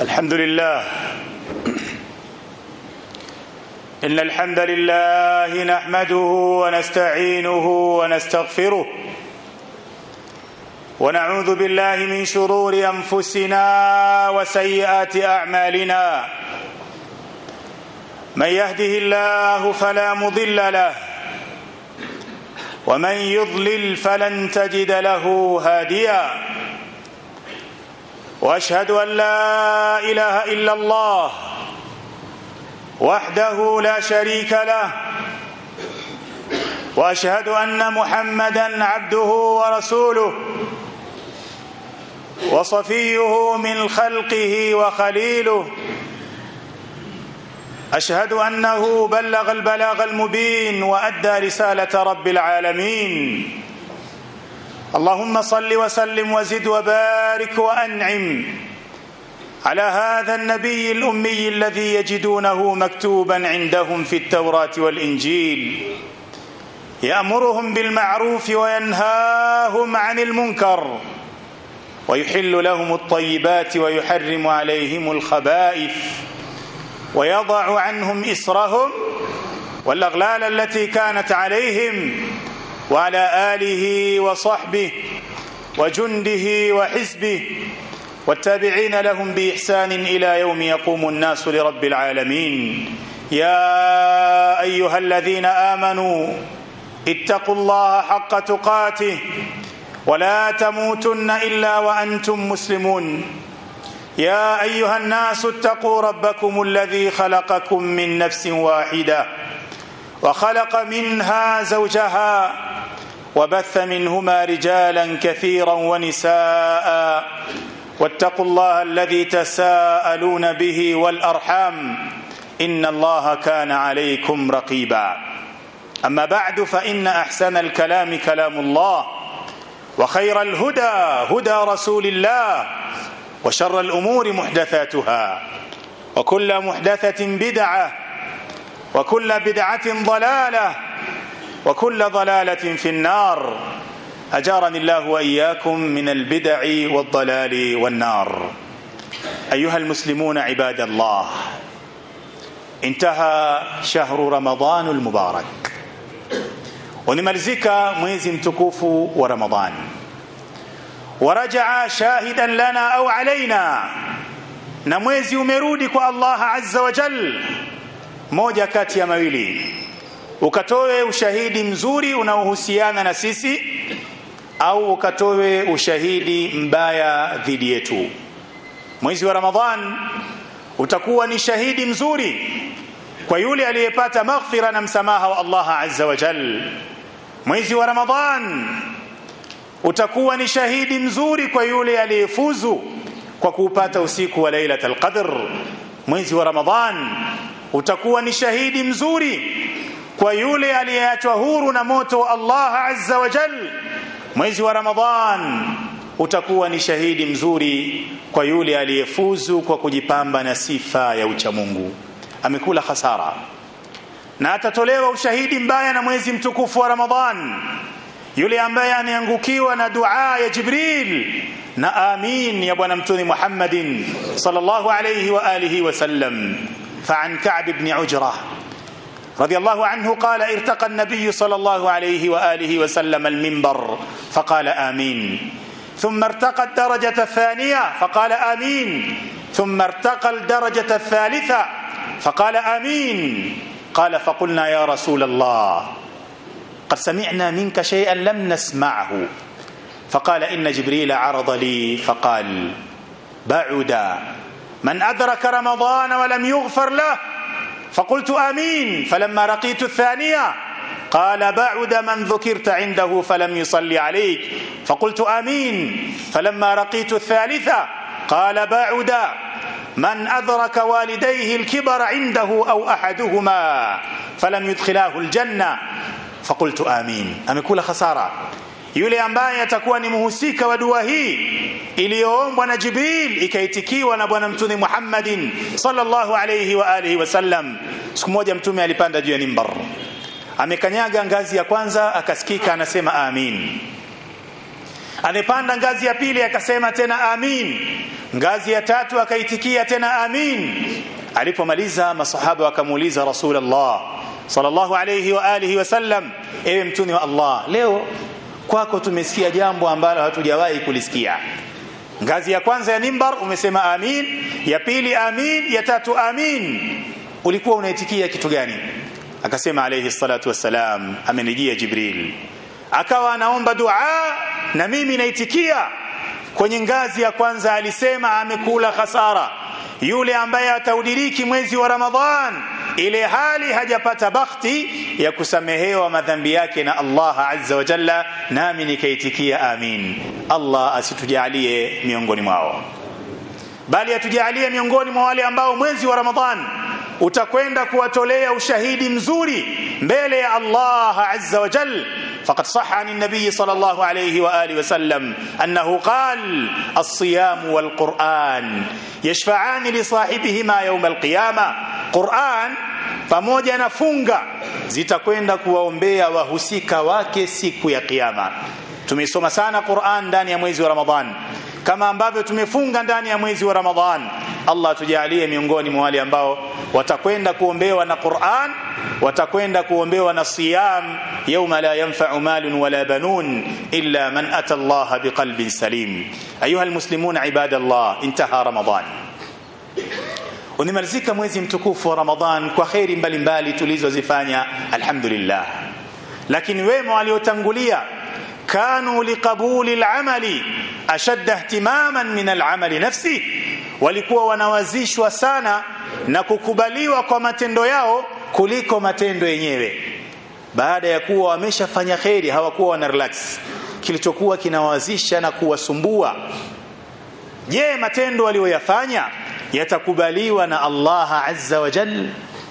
الحمد لله إن الحمد لله نحمده ونستعينه ونستغفره ونعوذ بالله من شرور أنفسنا وسيئات أعمالنا من يهده الله فلا مضل له ومن يضلل فلن تجد له هاديا واشهد ان لا اله الا الله وحده لا شريك له واشهد ان محمدا عبده ورسوله وصفيه من خلقه وخليله اشهد انه بلغ البلاغ المبين وادى رساله رب العالمين اللهم صل وسلم وزد وبارك وانعم على هذا النبي الامي الذي يجدونه مكتوبا عندهم في التوراه والانجيل يامرهم بالمعروف وينهاهم عن المنكر ويحل لهم الطيبات ويحرم عليهم الخبائث ويضع عنهم اسرهم والاغلال التي كانت عليهم وعلى اله وصحبه وجنده وحزبه والتابعين لهم باحسان الى يوم يقوم الناس لرب العالمين يا ايها الذين امنوا اتقوا الله حق تقاته ولا تموتن الا وانتم مسلمون يا ايها الناس اتقوا ربكم الذي خلقكم من نفس واحده وخلق منها زوجها وبث منهما رجالا كثيرا ونساء واتقوا الله الذي تساءلون به والارحام ان الله كان عليكم رقيبا اما بعد فان احسن الكلام كلام الله وخير الهدى هدى رسول الله وشر الامور محدثاتها وكل محدثه بدعه وكل بدعه ضلاله وكل ضلاله في النار اجارني الله واياكم من البدع والضلال والنار ايها المسلمون عباد الله انتهى شهر رمضان المبارك ونمalizika mwezi mtukufu wa ramadhan ورجع شاهدا لنا او علينا na mwezi umerudi kwa Allah azza wa jal moja kati ya mawili ukatoe ushahidi mzuri unaohusiana na sisi au ukatoe ushahidi mbaya dhidi yetu mwezi wa ramadhan utakuwa ni shahidi mzuri kwa yule aliyepata maghfira na msamaha wa Allah azza wa jal mwezi wa ramadhan utakuwa ni shahidi mzuri kwa yule aliyefuzu kwa kuupata usiku wa lailatul qadr mwezi wa ramadhan utakuwa ni shahidi mzuri kwa yule aliyeachwa huru na moto wa Allah azza wa jal mwezi wa ramadhan utakuwa ni shahidi mzuri kwa yule aliyefuzu kwa kujipamba na sifa ya uchamungu amekula hasara na atatolewa ushahidi mbaya na mwezi mtukufu wa ramadhan yule ambaye anaangukiwa na dua ya Jibril na amin ya bwana mtume Muhammadin sallallahu alayhi wa alihi wasallam فعن كعب بن عجرة رضي الله عنه قال ارتقى النبي صلى الله عليه وآله وسلم المنبر فقال آمين ثم ارتقى الدرجة الثانية فقال آمين ثم ارتقى الدرجة الثالثة فقال آمين قال فقلنا يا رسول الله قد سمعنا منك شيئا لم نسمعه فقال إن جبريل عرض لي فقال بعد من أدرك رمضان ولم يغفر له فقلت آمين فلما رقيت الثانية قال بعد من ذكرت عنده فلم يصلي عليك فقلت آمين فلما رقيت الثالثة قال بعد من أدرك والديه الكبر عنده أو أحدهما فلم يدخلاه الجنة فقلت آمين amekula khasara yule ambaye atakuwa ni muhusika wa dua hii iliyoombwa na Jibril ikaitikiwa na bwana mtume Muhammadin sallallahu alayhi wa alihi wasallam siku moja mtume alipanda juu ya mimbar amekanyaga ngazi ya kwanza akasikika anasema amin amepanda ngazi ya pili akasema tena amin ngazi ya tatu akaitikia tena amin alipomaliza masahaba wakamuuliza rasulullah sallallahu alayhi wa alihi wasallam ewe mtume wa Allah leo kwako tumesikia jambo ambalo hatujawahi kulisikia ngazi ya kwanza ya mimbar umesema amin ya pili amin ya tatu amin ulikuwa unaitikia kitu gani akasema alayhi salatu wassalam amenijia jibril akawa anaomba dua na mimi naitikia kwenye ngazi ya kwanza alisema amekula khasara yule ambaye ataudiriki mwezi wa ramadhan ile hali hajapata bakhti ya kusamehewa madhambi yake na Allah azza wa jalla nami nikaitikia amin Allah asitujalie miongoni mwao bali atujalie miongoni mwa wale ambao mwezi wa ramadhan utakwenda kuwatolea ushahidi mzuri mbele ya Allah azza wa jalla فقد صح عن النبي صلى الله عليه واله وسلم انه قال الصيام والقران يشفعان لصاحبهما يوم القيامه قران pamoja na funga zitakwenda kuwaombea wahusika wake siku ya kiyama tumesoma sana Qur'an ndani ya mwezi wa Ramadhan kama ambavyo tumefunga ndani ya mwezi wa Ramadhan Allah tujalie miongoni mwa wale ambao watakwenda kuombewa na Qur'an watakwenda kuombewa na siyam yawma la yanfa'u malun wala banun illa man ata Allah biqalbin salim ayuha almuslimun ibadallah intaha Ramadhan unimalizika mwezi mtukufu wa Ramadhan kwa khairi mbalimbali tulizozifanya alhamdulillah lakini wema waliotangulia kanu liqabuli al'amali ashadda ihtimaman min al'amali nafsi walikuwa wanawazishwa sana na kukubaliwa kwa matendo yao kuliko matendo yenyewe baada ya kuwa wameshafanya kheri hawakuwa wana relax kilichokuwa kinawazisha na kuwasumbua je matendo walioyafanya yatakubaliwa na Allah azza wa jalla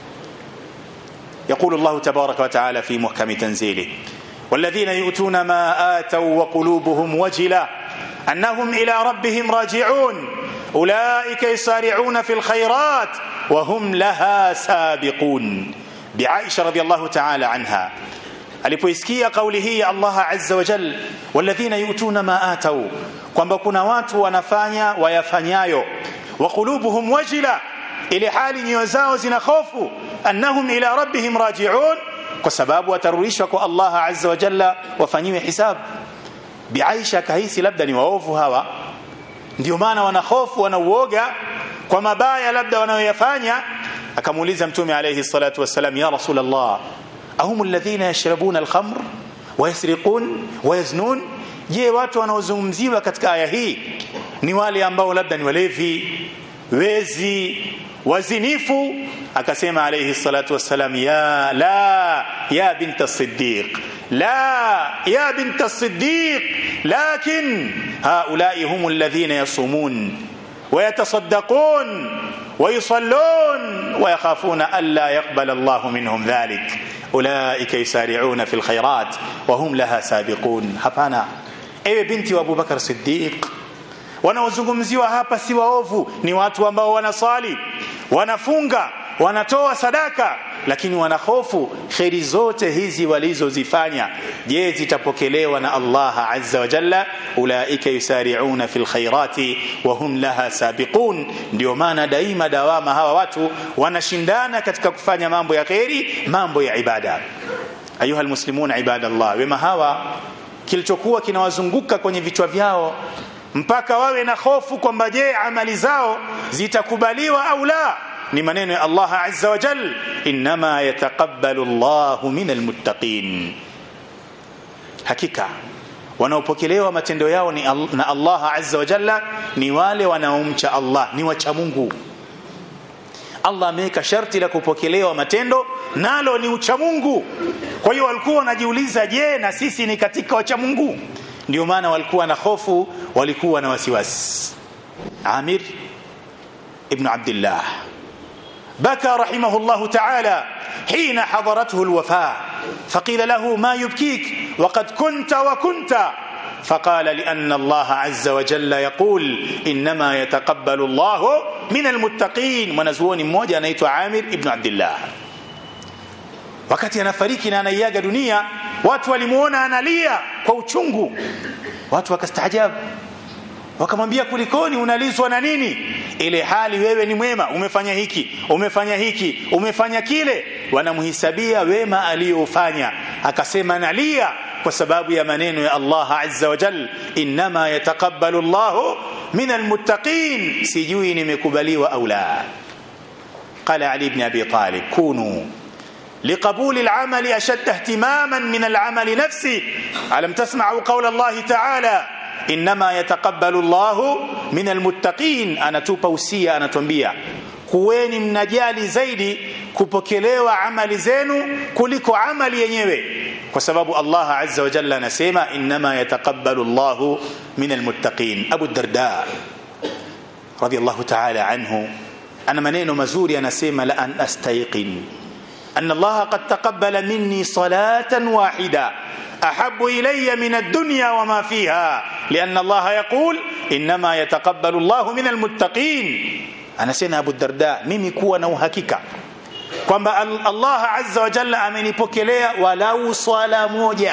يقول الله تبارك وتعالى في محكم تنزيله والذين يؤتون ما آتوا وقلوبهم وجلة أنهم إلى ربهم راجعون أولئك يسارعون في الخيرات وهم لها سابقون بعائشة رضي الله تعالى عنها alipoisikia kauli hii Allah azza wa jal walladhina yutuna ma atau kwamba kuna watu wanafanya wayafanyayo wa qulubuhum wajila ile hali nyoyo zao zina hofu annahum ila rabbihim raji'un kwa sababu watarudishwa kwa Allah azza wa jalla wafanyiwe hisab biaisha kahisi labda ni waovu hawa ndio maana wana hofu wana uoga kwa mabaya labda wanayoyafanya akamuuliza mtume alayhi salatu wassalam ya rasulullah ahum alladhina yashrabuna alkhamr wayasriqun wayaznun je watu wanaozungumziwa katika aya hii ni wale ambao labda ni walevi wezi wazinifu akasema alayhi salatu wassalam ya la ya binta siddiq لا يا بنت الصديق لكن هؤلاء هم الذين يصومون ويتصدقون ويصلون ويخافون ألا يقبل الله منهم ذلك أولئك يسارعون في الخيرات وهم لها سابقون hapana ewe binti wa Abubakar Siddiq wanaozungumziwa hapa si waovu ni watu ambao wanasali wanafunga wanatoa sadaka lakini wanahofu kheri zote hizi walizozifanya je zitapokelewa na Allah azza wa jalla ulaika yusari'una fil khairati wa hum laha sabiqun ndio maana daima dawama hawa watu wanashindana katika kufanya mambo ya kheri mambo ya ibada ayuha almuslimuna ibadallah wema hawa kilichokuwa kinawazunguka kwenye vichwa vyao mpaka wawe na hofu kwamba je amali zao zitakubaliwa au la ni maneno ya Allah azza wa jal inma yataqabbalu Allahu min almuttaqin hakika wanaopokelewa matendo yao ni al na Allah azza wa jalla ni wale wanaomcha Allah ni wacha Mungu Allah ameweka sharti la kupokelewa matendo nalo ni ucha Mungu kwa hiyo walikuwa wanajiuliza je na sisi ni katika wacha Mungu ndio maana walikuwa na hofu walikuwa na wasiwasi Amir ibn Abdullah بكى رحمه الله تعالى حين حضرته الوفاة فقيل له ما يبكيك وقد كنت وكنت فقال لأن الله عز وجل يقول إنما يتقبل الله من المتقين ونزوني mmoja anaitwa Amir ibn Abdullah wakati anafariki na anaiaga dunia watu walimuona analia kwa uchungu watu wakastaajabu wakamwambia kulikoni unalizwa na nini ile hali wewe ni mwema umefanya hiki umefanya hiki umefanya kile wanamhisabia wema aliyofanya akasema nalia kwa sababu ya maneno ya Allah azza wa jal inma yataqabbalu Allah min almuttaqin sijui nimekubaliwa au la قال علي بن ابي طالب كونوا لقبول العمل اشد اهتماما من العمل نفسه الم تسمعوا قول الله تعالى انما يتقبل الله من المتقين anatupa usia anatuambia kuweni mnajali zaidi kupokelewa amali zenu kuliko amali yenyewe kwa sababu Allah azza wa jalla anasema inma yataqabbalu Allahu min almuttaqin Abu Darda radiyallahu ta'ala anhu ana maneno mazuri anasema la an astayqin أن الله قد تقبل مني صلاة واحدة أحب إلي من الدنيا وما فيها لأن الله يقول إنما يتقبل الله من المتقين أنا سينا أبو الدرداء ميمي كوا نوهكيكا kwamba Allah azza wa jalla amenipokelea walau swala moja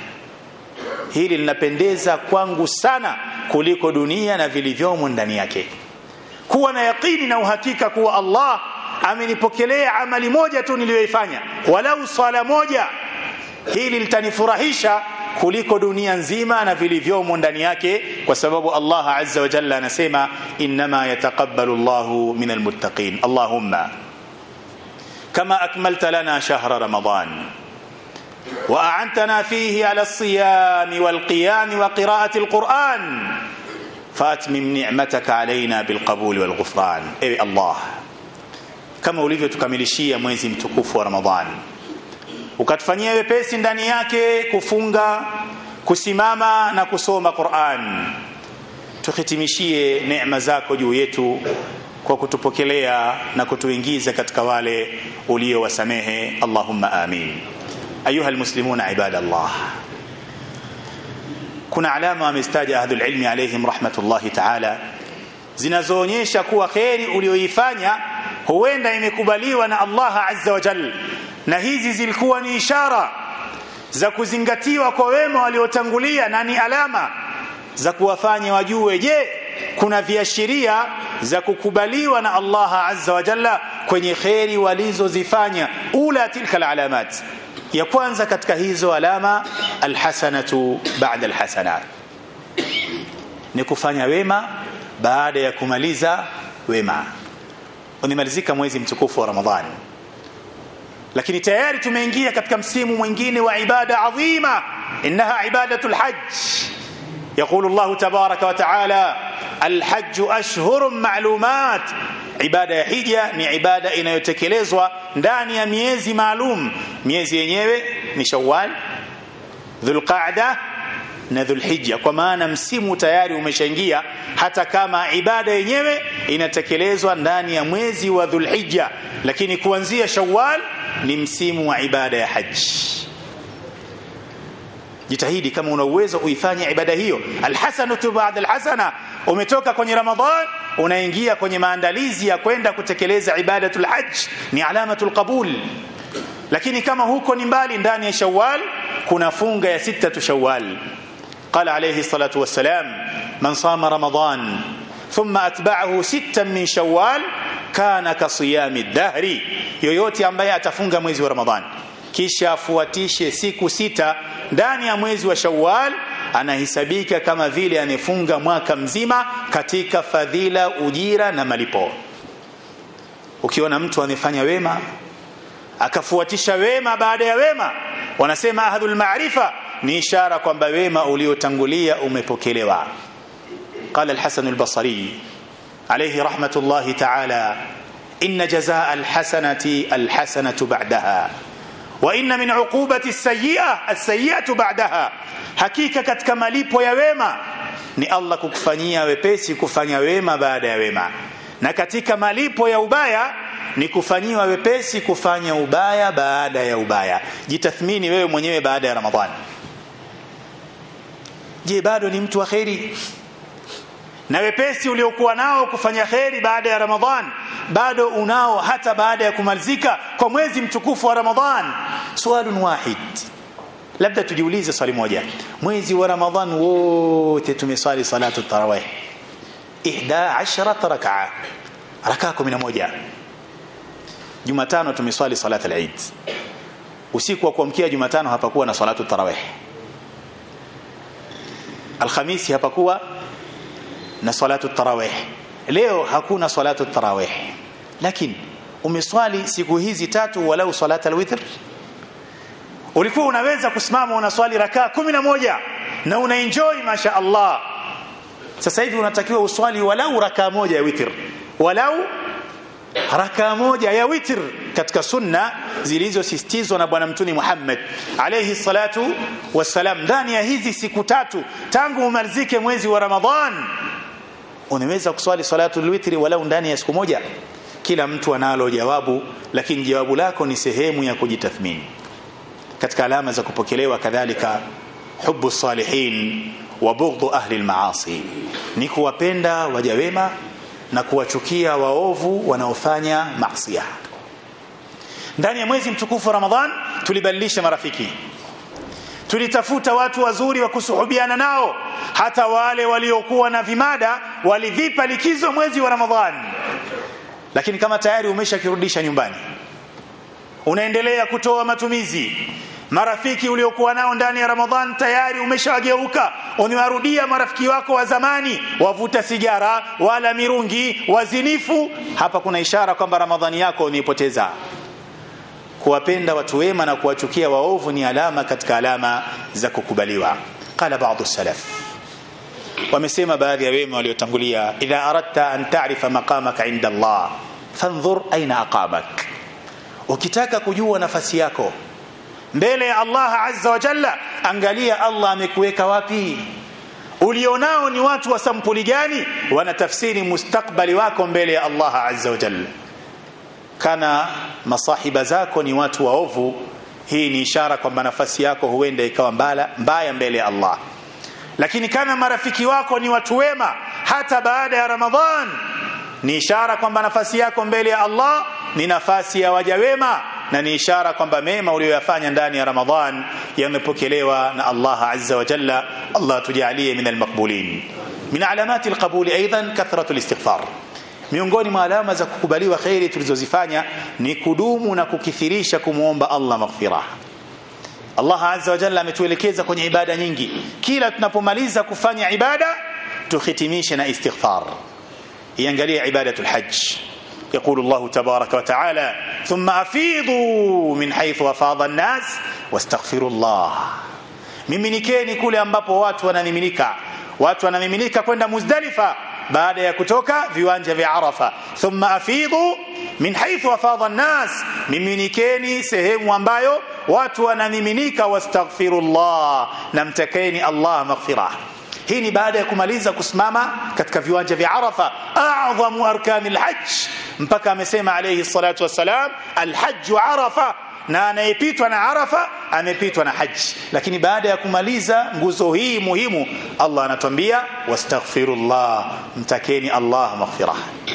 hili linapendeza kwangu sana kuliko dunia na vilivyomo ndani yake kuwa na yaqini na uhakika kuwa Allah amenipokelea amali moja tu niliyoifanya walau swala moja hili litanifurahisha kuliko dunia nzima na vilivyomo ndani yake kwa sababu Allah azza wa jalla anasema inma yataqabbalu Allahu min almuttaqin Allahumma kama akmalta lana shahra ramadan وأعنتنا فيه على الصيام والقيام وقراءة القرآن فأتمم نعمتك علينا بالقبول والغفران أي الله kama ulivyotukamilishia mwezi mtukufu wa Ramadhan ukatufanyia wepesi ndani yake kufunga kusimama na kusoma Qur'an tuhitimishie neema zako juu yetu kwa kutupokelea na kutuingiza katika wale uliowasamehe Allahumma amin ayuha almuslimuna ibadallah kuna alama wamestaja ahlul ilmi alayhim rahmatullahi ta'ala zinazoonyesha kuwa kheri ulioifanya huenda imekubaliwa na Allah azza wa jal na hizi zilikuwa ni ishara za kuzingatiwa kwa wema waliotangulia na ni alama za kuwafanya wajue je kuna viashiria za kukubaliwa na Allah azza wa jalla kwenye kheri walizozifanya ula tilka alalamat ya kwanza katika hizo alama alhasanatu ba'da alhasanat ni kufanya wema baada ya kumaliza wema umemalizika mwezi mtukufu wa Ramadhani lakini tayari tumeingia katika msimu mwingine wa ibada adhima innaha ibadatul hajj يقول الله تبارك وتعالى الحج أشهر معلومات ibada ya hija ni ibada inayotekelezwa ndani ya miezi maalum miezi yenyewe ni Shawwal Dhulqa'da na Dhulhijja kwa maana msimu tayari umeshaingia hata kama ibada yenyewe inatekelezwa ndani ya mwezi wa Dhulhijja lakini kuanzia Shawwal ni msimu wa ibada ya haji jitahidi kama una uwezo uifanye ibada hiyo alhasanatu ba'da alhasana umetoka kwenye ramadhan unaingia kwenye maandalizi ya kwenda kutekeleza ibadatul hajj ni alamatul qabul lakini kama huko ni mbali ndani ya shawwal kuna funga ya sita shawwal قال عليه الصلاة والسلام من صام رمضان ثم أتبعه ستا من شوال كان كصيام الدهر yoyote ambaye atafunga mwezi wa Ramadhan kisha afuatishe siku sita ndani ya mwezi wa Shawwal anahesabika kama vile anefunga mwaka mzima katika fadhila ujira na malipo ukiona mtu amefanya wema akafuatisha wema baada ya wema wanasema ahlul maarifa ni ishara kwamba wema uliotangulia umepokelewa قال الحسن البصري عليه رحمة الله تعالى إن جزاء الحسنة الحسنة بعدها وإن من عقوبة السيئة السيئة بعدها hakika katika malipo ya wema ni Allah kukufanyia wepesi kufanya wema baada ya wema na katika malipo ya ubaya ni kufanyiwa wepesi kufanya ubaya baada ya ubaya jitathmini wewe mwenyewe baada ya ramadhani je bado ni mtu wa kheri na wepesi uliokuwa nao kufanya kheri baada ya ramadhan bado unao hata baada ya kumalizika kwa mwezi mtukufu wa ramadhan swalun wahid labda tujiulize swali moja mwezi wa ramadhan wote tumeswali salatu tarawih 11 rakaa rakaa 11 Jumatano tumeswali salat al-Eid usiku wa kuamkia Jumatano hapakuwa na salatu tarawih Alhamisi hapakuwa na salatu tarawih leo hakuna salatu tarawih lakini umeswali siku hizi tatu walau salat al-witr ulikuwa unaweza kusimama unaswali rakaa 11 na unaenjoy masha Allah sasa hivi unatakiwa uswali walau rakaa moja ya witr walau rakaa moja ya witr katika sunna zilizosisitizwa na bwana mtuni Muhammad alayhi salatu wassalam ndani ya hizi siku tatu tangu umalizike mwezi wa Ramadhan unaweza kuswali salatu alwitri walau ndani ya siku moja kila mtu analo jawabu lakini jawabu lako ni sehemu ya kujitathmini katika alama za kupokelewa kadhalika hubu salihin wa bughdhu ahli almaasi ni kuwapenda waja wema na kuwachukia waovu wanaofanya maasiya ndani ya mwezi mtukufu Ramadhan tulibadilisha marafiki tulitafuta watu wazuri wa kusuhubiana nao hata wale waliokuwa na vimada walivipa likizo mwezi wa Ramadhan lakini kama tayari umeshakirudisha nyumbani unaendelea kutoa matumizi marafiki uliokuwa nao ndani ya Ramadhan tayari umeshawageuka umewarudia marafiki wako wa zamani wavuta sigara wala mirungi wazinifu hapa kuna ishara kwamba Ramadhani yako umeipoteza kuwapenda watu wema na kuwachukia waovu ni alama katika alama za kukubaliwa qala baadhi salaf wamesema baadhi ya wema waliotangulia idha aradta an ta'rifa maqamaka inda Allah fanzur aina aqamak ukitaka kujua nafasi yako mbele ya Allah azza wa jalla angalia Allah amekuweka wapi ulionao ni watu wa sampuli gani wanatafsiri mustakbali wako mbele ya Allah azza wa jalla kana masahiba zako ni watu waovu hii ni ishara kwamba nafasi yako huenda ikawa mbala, mbaya mbele ya Allah lakini kama marafiki wako ni watu wema hata baada ya Ramadhan ni ishara kwamba nafasi yako mbele ya Allah ni nafasi ya waja wema na ni ishara kwamba mema uliyoyafanya ndani ya Ramadhan yamepokelewa na Allah azza wa jalla Allah tujalie min almaqbulin min alamati alqabul aidan kathratu alistighfar miongoni mwa alama za kukubaliwa khairi tulizozifanya ni kudumu na kukithirisha kumuomba Allah maghfirah Allah azza wa jalla ametuelekeza kwenye ibada nyingi kila tunapomaliza kufanya ibada tuhitimishe na istighfar iangalie ibadatul hajj يقول الله تبارك وتعالى ثم أفيضوا من حيث أفاض الناس واستغفروا الله miminikeni kule ambapo watu wanamiminika watu wanamiminika kwenda Muzdalifa baada ya kutoka viwanja vya Arafa thumma afidhu min haythu afadha an-nas miminikeni sehemu ambayo watu wanamiminika wastaghfirullah namtakeni Allah maghfirah hii ni baada ya kumaliza kusimama katika viwanja vya Arafa a'dhamu arkanil hajj mpaka amesema alayhi salatu wassalam alhajj arafa na anayepitwa na arafa amepitwa na haji lakini baada ya kumaliza nguzo hii muhimu Allah anatuambia wastaghfirullah mtakeni Allah maghfirah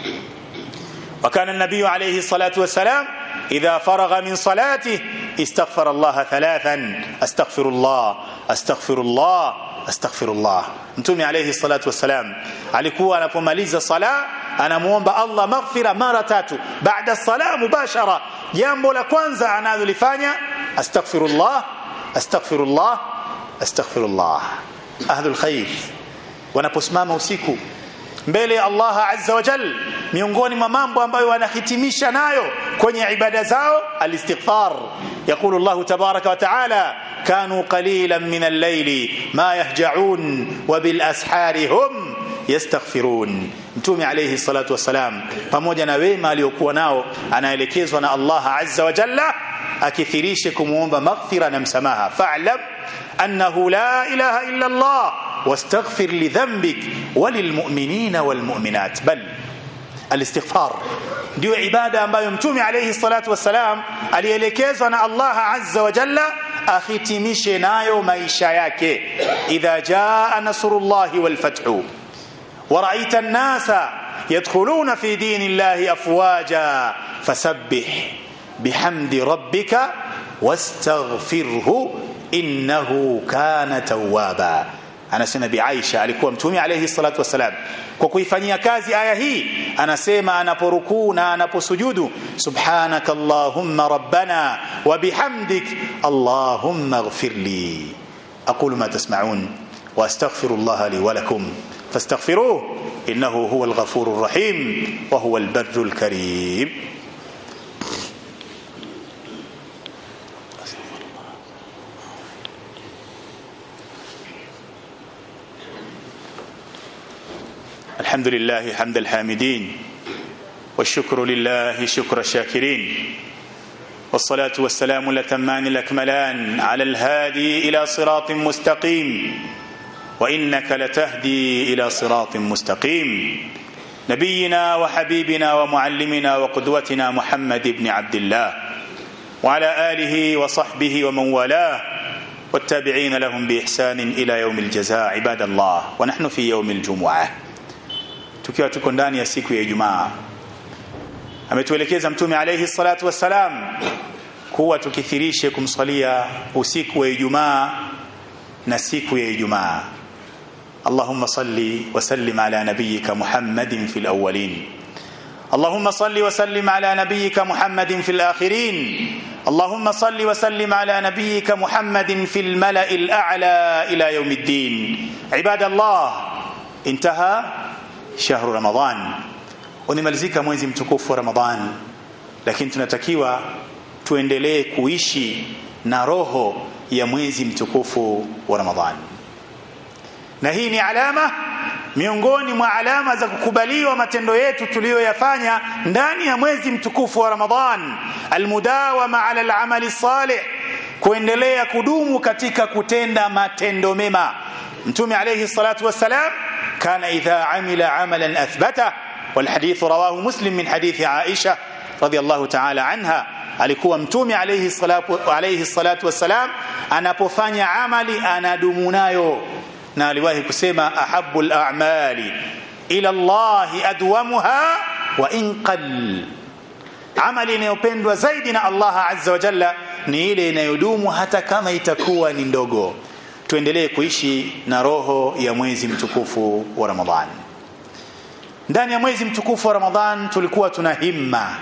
وكان النبي عليه الصلاة والسلام إذا فرغ من صلاته استغفر الله ثلاثا أستغفر الله أستغفر الله أستغفر الله mtume alayhi salatu wassalam alikuwa anapomaliza sala anamuomba Allah maghfira mara tatu baada sala mubashara jambo la kwanza analolifanya astaghfirullah astaghfirullah astaghfirullah ahlul khair wanaposimama usiku mbele ya Allah azza wa jal miongoni mwa mambo ambayo wanahitimisha nayo kwenye ibada zao alistighfar يقول الله تبارك وتعالى كانوا قليلا من الليل ما يهجعون وبالاسحار هم yastaghfirun mtume alayhi salatu wasalam pamoja na wema aliyokuwa nao anaelekezwa na Allah azza wa jalla akithirishe kumuomba maghfira na msamaha fa'lam annahu la ilaha illa Allah wastaghfir li dhanbik walilmu'minina walmu'minat bal alistighfar ndio ibada ambayo mtume alayhi salatu wasalam alielekezwa na Allah azza wa jalla ahitimishe nayo maisha yake idha jaa nasrullahi wal fathu ورأيت الناس يدخلون في دين الله أفواجا فسبح بحمد ربك واستغفره innahu kana tawwaba anasema bi Aisha alikuwa mtume alayhi salatu wasalam kwa kuifanyia kazi aya hii anasema anaporukuu na anaposujudu subhanaka allahumma rabbana wa bihamdik allahumma ighfirli aqulu ma tasma'un wa astaghfirullah li wa lakum fastaghfiruhu innahu huwal ghafurur rahim wa huwal barrul karim الحمد لله حمد الحامدين والشكر لله شكر الشاكرين والصلاة والسلام الأتمان الأكملان على الهادي إلى صراط مستقيم وإنك لتهدي إلى صراط مستقيم نبينا وحبيبنا ومعلمنا وقدوتنا محمد بن عبد الله وعلى آله وصحبه ومن والاه والتابعين لهم بإحسان إلى يوم الجزاء عباد الله ونحن في يوم الجمعة tukiwa tuko ndani ya siku ya Ijumaa ametuelekeza mtume alayhi salatu wassalam kuwa tukithirishe kumsalia usiku wa Ijumaa na siku ya Ijumaa اللهم صل وسلم على نبيك محمد في الأولين اللهم صل وسلم على نبيك محمد في الآخرين اللهم صل وسلم على نبيك محمد في الملأ الأعلى إلى يوم الدين عباد الله انتهى shahru Ramadhan unimalizika mwezi mtukufu wa Ramadhan lakini tunatakiwa tuendelee kuishi na roho ya mwezi mtukufu wa Ramadhan na hii ni alama miongoni mwa alama za kukubaliwa matendo yetu tuliyoyafanya ndani ya mwezi mtukufu wa Ramadhan almudawama ala alamali salih kuendelea kudumu katika kutenda matendo mema mtume alayhi salatu wassalam كان إذا عمل عملا أثبته والحديث رواه مسلم من حديث عائشة رضي الله تعالى عنها alikuwa mtume alayhi salatu alayhi salatu wassalam anapofanya amali anadumu nayo na aliwahi kusema ahabbu al-a'mali ila Allah adwamuha wa in qall amali inayopendwa zaidi na Allah azza wa jalla ni ile inayodumu hata kama itakuwa ni ndogo tuendelee kuishi na roho ya mwezi mtukufu wa Ramadhan. Ndani ya mwezi mtukufu wa Ramadhan tulikuwa tuna himma,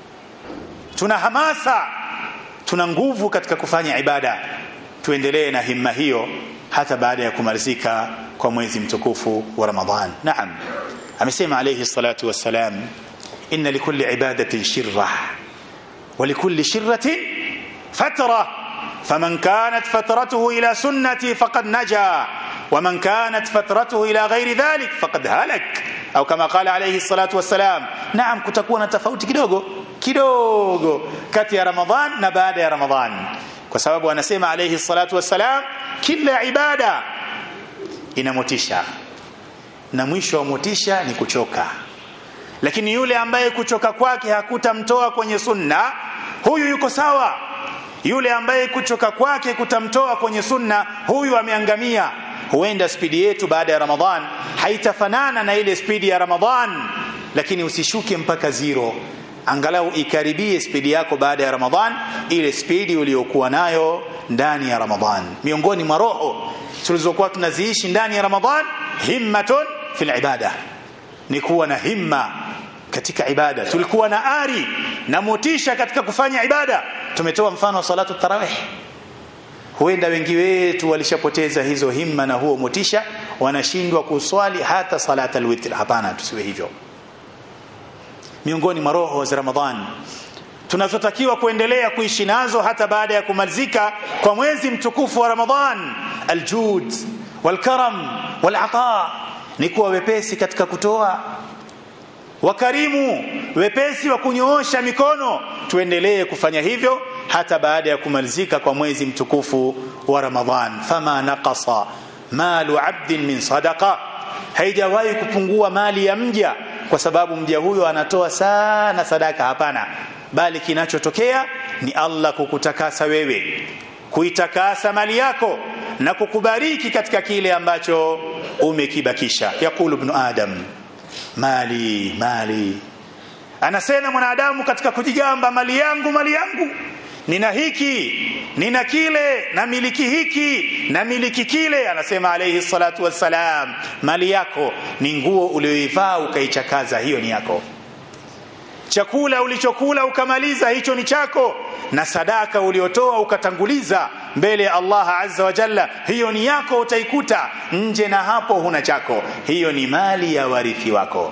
tuna hamasa, tuna nguvu katika kufanya ibada. Tuendelee na himma hiyo hata baada ya kumalizika kwa mwezi mtukufu wa Ramadhan. Naam, amesema alayhi salatu wassalam, inna likulli ibadatin shirra wa likulli shirratin fatra فمن كانت فترته إلى سنتي فقد نجا ومن كانت فترته إلى غير ذلك فقد هلك أو كما قال عليه الصلاة والسلام نعم kutakuwa na tofauti kidogo kidogo kati ya Ramadhan na baada ya Ramadhan kwa sababu anasema alayhi salatu wassalam kila ibada ina motisha na mwisho wa motisha ni kuchoka lakini yule ambaye kuchoka kwake hakutamtoa kwenye sunna huyu yuko sawa yule ambaye kuchoka kwake kutamtoa kwenye sunna huyu ameangamia huenda spidi yetu baada ya ramadhan haitafanana na ile spidi ya ramadhan lakini usishuke mpaka zero angalau ikaribie spidi yako baada ya ramadhan ile spidi uliyokuwa nayo ndani ya ramadhan miongoni mwa roho tulizokuwa tunaziishi ndani ya ramadhan himmatun fil ibada ni kuwa na himma katika ibada tulikuwa na ari na motisha katika kufanya ibada tumetoa mfano wa salatu tarawih huenda wengi wetu walishapoteza hizo himma na huo motisha wanashindwa kuswali hata salata alwitr hapana tusiwe hivyo miongoni mwa roho za ramadhan tunazotakiwa kuendelea kuishi nazo hata baada ya kumalizika kwa mwezi mtukufu wa ramadhan aljud walkaram walata ni kuwa wepesi katika kutoa wakarimu wepesi wa kunyoosha mikono tuendelee kufanya hivyo hata baada ya kumalizika kwa mwezi mtukufu wa Ramadhan fama naqasa malu abdin min sadaqa haijawahi kupungua mali ya mja kwa sababu mja huyo anatoa sana sadaka hapana bali kinachotokea ni Allah kukutakasa wewe kuitakasa mali yako na kukubariki katika kile ambacho umekibakisha yakulu ibn adam mali mali anasema mwanadamu katika kujigamba mali yangu mali yangu nina hiki nina kile na miliki hiki na miliki kile anasema alayhi salatu wassalam mali yako ni nguo ulioivaa ukaichakaza hiyo ni yako chakula ulichokula ukamaliza hicho ni chako na sadaka uliotoa ukatanguliza mbele ya Allah azza wa jalla hiyo ni yako utaikuta nje na hapo huna chako hiyo ni mali ya warithi wako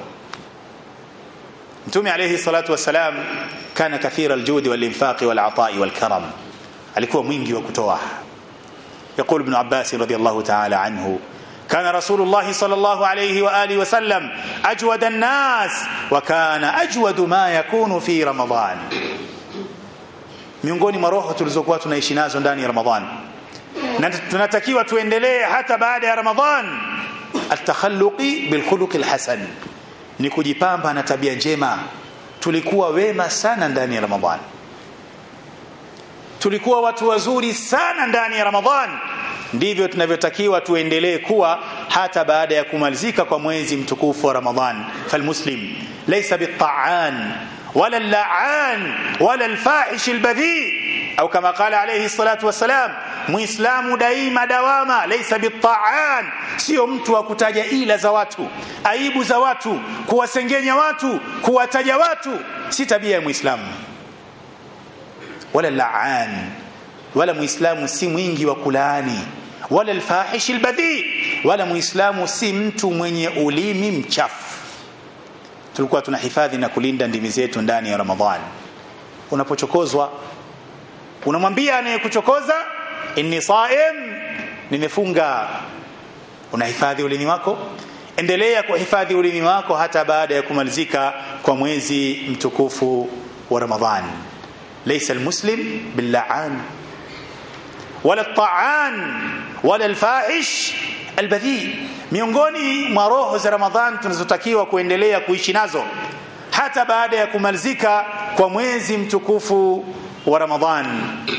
Mtume alayhi salatu wassalam kana kathira aljudi walinfaqi walatai walkaram alikuwa mwingi wa kutoa يقول ابن عباس رضي الله تعالى عنه كان رسول الله صلى الله عليه واله وسلم اجود الناس وكان اجود ما يكون في رمضان miongoni mwa roho tulizokuwa tunaishi nazo ndani ya Ramadhan na tunatakiwa tuendelee hata baada ya Ramadhan atakhalluqi bilkhuluqi alhasan ni kujipamba na tabia njema tulikuwa wema sana ndani ya Ramadhan tulikuwa watu wazuri sana ndani ya Ramadhan ndivyo tunavyotakiwa tuendelee kuwa hata baada ya kumalizika kwa mwezi mtukufu wa Ramadhan falmuslim laysa bitta'an wala al-la'an wala al-fahish al-badhi au kama qala alayhi salatu wassalam muislamu daima dawama laysa bitta'an sio mtu wa kutaja ila za watu aibu za watu kuwasengenya watu kuwataja watu si tabia ya muislamu wala la'an wala muislamu si mwingi wa kulaani wala alfahish albadhi wala muislamu si mtu mwenye ulimi mchafu tulikuwa tunahifadhi na kulinda ndimi zetu ndani ya ramadhan unapochokozwa unamwambia anayekuchokoza inni saim nimefunga unahifadhi ulimi wako endelea kuhifadhi ulimi wako hata baada ya kumalizika kwa mwezi mtukufu wa ramadhan ليس المسلم باللعان ولا الطعان ولا الفاحش البذيء miongoni mwa roho za ramadhan tunazotakiwa kuendelea kuishi nazo hata baada ya kumalizika kwa mwezi mtukufu wa ramadhan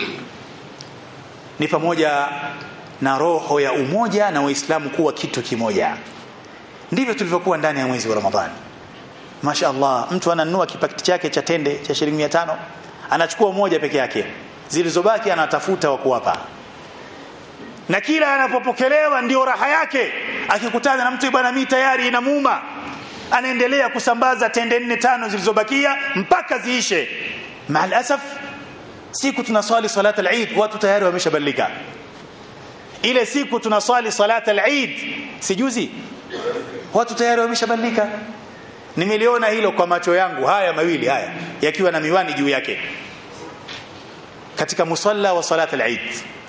ni pamoja na roho ya umoja na waislamu kuwa kitu kimoja ndivyo tulivyokuwa ndani ya mwezi wa ramadhan mashaallah mtu ananunua kipakiti chake cha tende cha shilingi 500 anachukua moja peke yake zilizobaki anatafuta wa kuwapa na kila anapopokelewa ndio raha yake akikutana na mtu bwana mimi tayari inamuuma anaendelea kusambaza tende nne tano zilizobakia mpaka ziishe maal asaf siku tunaswali salat al-Eid watu tayari wameshabalika ile siku tunaswali salat al-Eid sijuzi watu tayari wameshabalika nimeliona hilo kwa macho yangu haya mawili haya yakiwa na miwani juu yake katika musalla wa salat al-Eid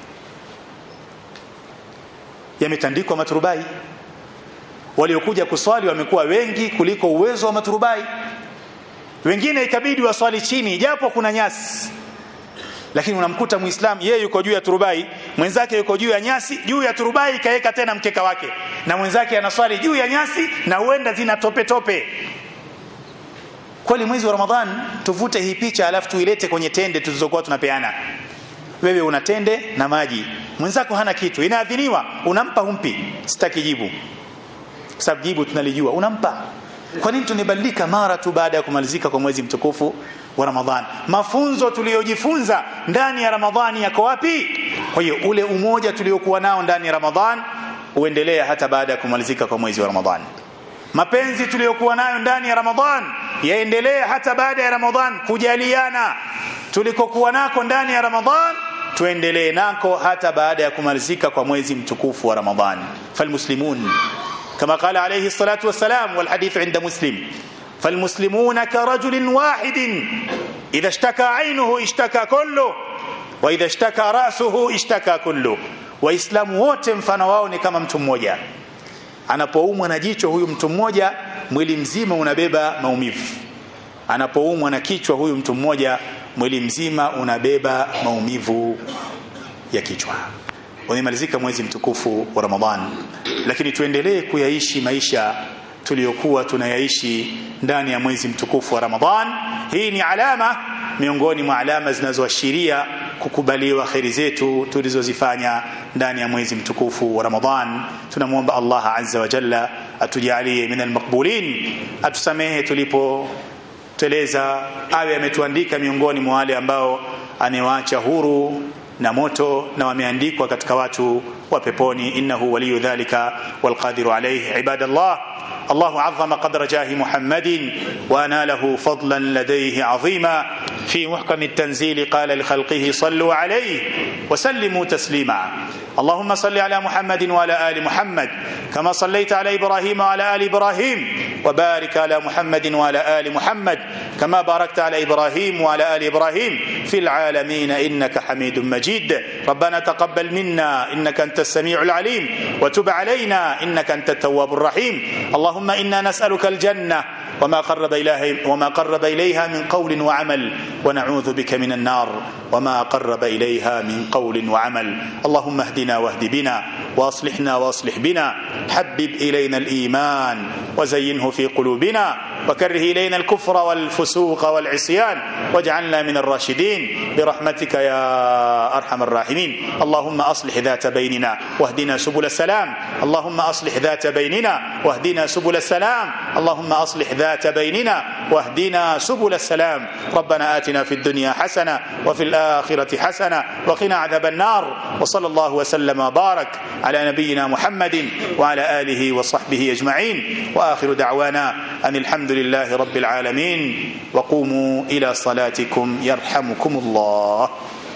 yametandikwa maturubai waliokuja kuswali wamekuwa wengi kuliko uwezo wa maturubai wengine ikabidi waswali chini japo kuna nyasi lakini unamkuta muislam yeye yuko juu ya turubai mwenzake yuko juu ya nyasi juu ya turubai kaeka tena mkeka wake na mwenzake anaswali juu ya nyasi na huenda zina tope tope kweli mwezi wa ramadhan tuvute hii picha alafu tuilete kwenye tende tulizokuwa tunapeana wewe una tende na maji mwenzako hana kitu inaadhiniwa unampa humpi sitaki jibu sababu jibu tunalijua unampa kwa nini tunibadilika mara tu baada ya kumalizika kwa mwezi mtukufu wa Ramadhan mafunzo tuliyojifunza ndani ya Ramadhani yako wapi kwa hiyo ule umoja tuliokuwa nao ndani ya Ramadhan uendelea hata baada ya kumalizika kwa mwezi wa Ramadhan mapenzi tuliyokuwa nayo ndani ya Ramadhan yaendelee hata baada ya Ramadhan kujaliana tulikokuwa nako ndani ya Ramadhan tuendelee nako hata baada ya kumalizika kwa mwezi mtukufu wa Ramadhan falmuslimun كما قال عليه الصلاة والسلام والحديث عند مسلم فالمسلمون كرجل واحد إذا اشتكى عينه اشتكى كله وإذا اشتكى رأسه اشتكى كله waislamu wote mfano wao ni kama mtu mmoja anapoumwa na jicho huyu mtu mmoja mwili mzima unabeba maumivu anapoumwa na kichwa huyu mtu mmoja mwili mzima unabeba maumivu ya kichwa umemalizika mwezi mtukufu wa Ramadhan lakini tuendelee kuyaishi maisha tuliyokuwa tunayaishi ndani ya mwezi mtukufu wa Ramadhan hii ni alama miongoni mwa alama zinazoashiria kukubaliwa kheri zetu tulizozifanya ndani ya mwezi mtukufu wa Ramadhan tunamwomba Allah azza wa jalla atujalie min almaqbulin atusamehe tulipo teleza awe ametuandika miongoni mwa wale ambao amewaacha huru na moto na wameandikwa katika watu wa peponi innahu waliyu dhalika walqadiru alayhi ibadallah الله عظم قدر جاه محمد واناله فضلا لديه عظيما في محكم التنزيل قال لخلقه صلوا عليه وسلموا تسليما اللهم صل على محمد وعلى ال محمد كما صليت على ابراهيم وعلى ال ابراهيم وبارك على محمد وعلى ال محمد كما باركت على ابراهيم وعلى ال ابراهيم في العالمين انك حميد مجيد ربنا تقبل منا انك انت السميع العليم وتب علينا انك انت التواب الرحيم اللهم انا نسالك الجنه وما قرب إليها وما قرب إليها من قول وعمل ونعوذ بك من النار وما قرب إليها من قول وعمل اللهم اهدنا واهد بنا واصلحنا واصلح بنا حبب إلينا الإيمان وزينه في قلوبنا وكره إلينا الكفر والفسوق والعصيان واجعلنا من الراشدين برحمتك يا أرحم الراحمين اللهم أصلح ذات بيننا واهدنا سبل السلام اللهم أصلح ذات بيننا واهدنا سبل السلام اللهم أصلح ذات بيننا واهدنا سبل السلام ربنا آتنا في الدنيا حسنة وفي الآخرة حسنة وقنا عذاب النار وصلى الله وسلم وبارك على نبينا محمد وعلى آله وصحبه أجمعين وآخر دعوانا أن الحمد لله رب العالمين وقوموا إلى صلاتكم يرحمكم الله